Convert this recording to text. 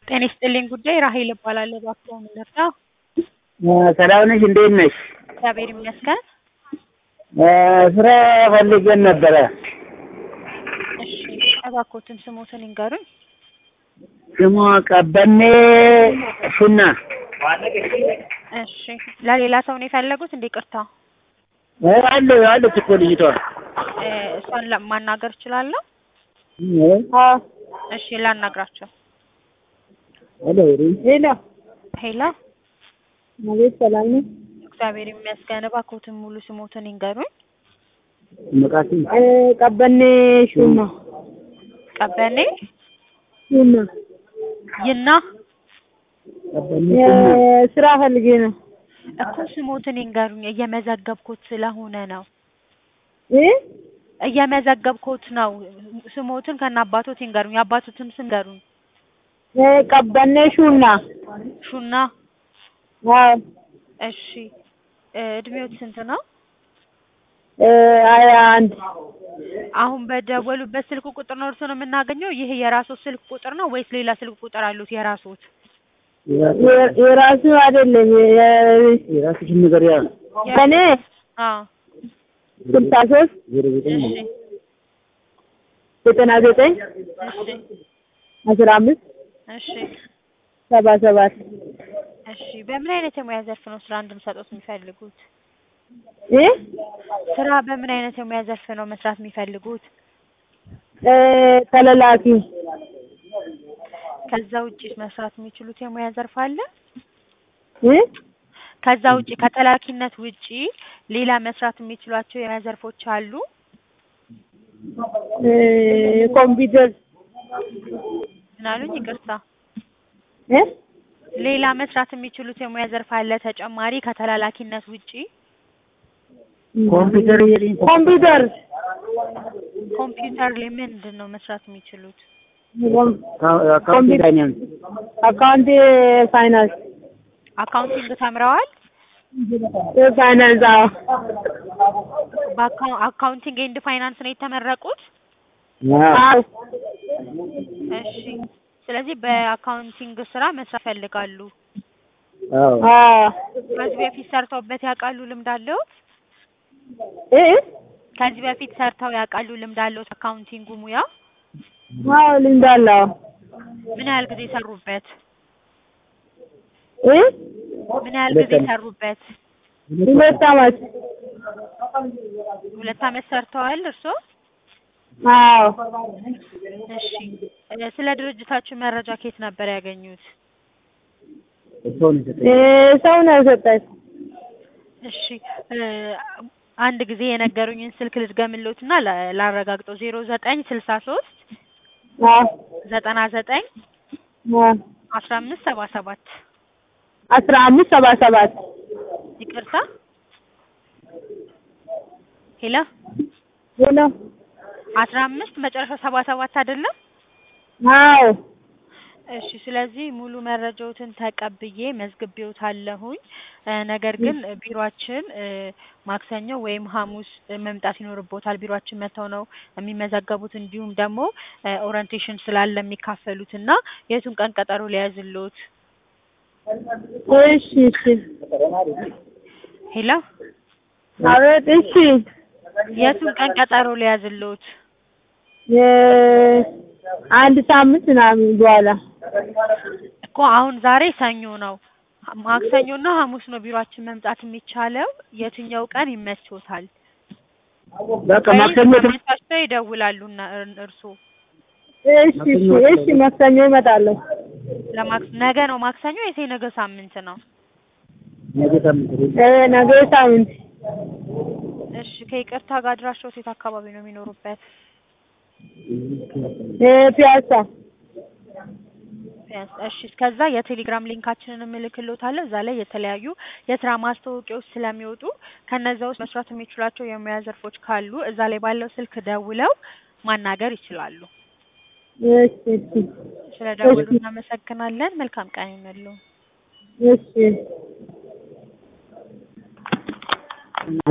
ጤና ይስጥልኝ ጉዳይ ራሄል እባላለሁ። እባክዎ ምን ልርዳ? ሰላም ነሽ? እንዴት ነሽ? እግዚአብሔር ይመስገን። ስራ ፈልገን ነበረ። እሺ እባክዎትን ስሞትን ይንገሩኝ። ስሟ ቀበኔ ሹና። እሺ ለሌላ ሰው ነው የፈለጉት? እንዴ ቅርታ አለ አለች እኮ ልጅቷ። እ እሷን ለ- ማናገር እችላለሁ? እሺ ላናግራቸው። ሄሎ ሄሎ ሄሎ አቤት፣ ሰላም ነው? እግዚአብሔር ይመስገን። እባክዎትን ሙሉ ስሞትን ይንገሩኝ። መቃሲ እ ቀበኔ ሹማ ቀበኔ ሹማ ይና ቀበኔ እ ሹና። ስራ ፈልጌ ነው። እኮ ስሞትን ይንገሩኝ። እየመዘገብኩት ስለሆነ ነው እ እየመዘገብኩት ነው። ስሞትን ከነ አባቶት ይንገሩኝ። የአባቶትን ስም ይንገሩኝ። እ ቀበኔ ሹና ሹና አዎ እሺ እ እድሜዎት ስንት ነው? እ ሀያ አንድ አሁን በደወሉበት ስልክ ቁጥር ነው እርስዎን የምናገኘው? ይህ የራስዎት ስልክ ቁጥር ነው ወይስ ሌላ ስልክ ቁጥር አሉት የራስዎት? የ- የራሱ አይደለም የ- የራስሽን ንገሪያ። እኔ አዎ ስልሳ ሶስት ዜሮ ዘጠኝ እሺ ዘጠና ዘጠኝ እሺ አስራ አምስት እሺ ሰባ ሰባት እሺ በምን አይነት የሙያ ዘርፍ ነው ስራ እንድንሰጦት የሚፈልጉት? እ ስራ በምን አይነት የሙያ ዘርፍ ነው መስራት የሚፈልጉት? እ ተለላኪ ከዛ ውጪ መስራት የሚችሉት የሙያ ዘርፍ አለ? እ ከዛ ውጪ ከተላኪነት ውጪ ሌላ መስራት የሚችሏቸው የሙያ ዘርፎች አሉ? እ ኮምፒውተር ምን አሉኝ? ይቅርታ እ ሌላ መስራት የሚችሉት የሙያ ዘርፍ አለ ተጨማሪ ከተላላኪነት ውጪ? ኮምፒውተር የለኝ ኮምፒውተር ኮምፒውተር ላይ ምንድን ነው መስራት የሚችሉት? አካውንት ፋይናንስ አካውንት ፋይናንስ አካውንቲንግ ተምረዋል? ፋይናንስ አዎ በአካው- አካውንቲንግ ኤንድ ፋይናንስ ነው የተመረቁት? አዎ እሺ ስለዚህ በአካውንቲንግ ስራ መስራት ይፈልጋሉ። አዎ አዎ ከዚህ በፊት ሰርተውበት ያውቃሉ? ልምድ አለዎት? እ ከዚህ በፊት ሰርተው ያውቃሉ? ልምድ አለዎት? አካውንቲንጉ ሙያ አዎ ልምድ አለው ምን ያህል ጊዜ ሰሩበት? እ ምን ያህል ጊዜ ሰሩበት? ሁለት አመት ሁለት አመት ሰርተዋል እርስዎ? አዎ እሺ እ ስለ ድርጅታችሁ መረጃ ከየት ነበር ያገኙት? ሰው ነው የሰጠኝ። እ ሰው ነው የሰጠኝ እሺ እ አንድ ጊዜ የነገሩኝን ስልክ ልድገምልዎትና ላ- ላረጋግጠው ዜሮ ዘጠኝ ስልሳ ሶስት አዎ ዘጠና ዘጠኝ አዎ አስራ አምስት ሰባ ሰባት አስራ አምስት ሰባ ሰባት ይቅርታ ሄሎ ሄሎ አስራ አምስት መጨረሻ ሰባ ሰባት አይደለም? አዎ እሺ ስለዚህ ሙሉ መረጃዎትን ተቀብዬ መዝግቤዎታለሁኝ። እ ነገር ግን ቢሮአችን እ ማክሰኞ ወይም ሐሙስ እ መምጣት ይኖርቦታል። ቢሮአችን መጥተው ነው የሚመዘገቡት። እንዲሁም ደግሞ እ ኦሪንቴሽን ስላለ የሚካፈሉት እና የቱን ቀን ቀጠሮ ሊያዝልዎት? እሺ እሺ ሄሎ አቤት እሺ የቱን ቀን ቀጠሮ ሊያዝልዎት? የ- አንድ ሳምንት ምናምን በኋላ እኮ አሁን ዛሬ ሰኞ ነው። ማክሰኞና ሐሙስ ነው ቢሮአችን መምጣት የሚቻለው። የትኛው ቀን ይመችዎታል? በቃ ወይስ ማክሰኞ ተመቻችተው ይደውላሉና እር- እርስዎ እሺ እሺ እሺ ማክሰኞ እመጣለሁ ለማክስ ነገ ነው ማክሰኞ ወይስ የነገ ሳምንት ነው? ነገ ሳምንት እ ነገ ሳምንት እሺ ከይቅርታ ጋር አድራሻዎት የት አካባቢ ነው የሚኖሩበት? እ ፒያሳ ቢያንስ እሺ እስከዛ የቴሌግራም ሊንካችንን እልክልዎታለሁ። እዛ ላይ የተለያዩ የስራ ማስታወቂያዎች ስለሚወጡ ከነዛ ውስጥ መስራት የሚችሏቸው የሙያ ዘርፎች ካሉ እዛ ላይ ባለው ስልክ ደውለው ማናገር ይችላሉ። እሺ እሺ ስለ ደውሉ እናመሰግናለን። መልካም ቀን ይሁንልዎ። እሺ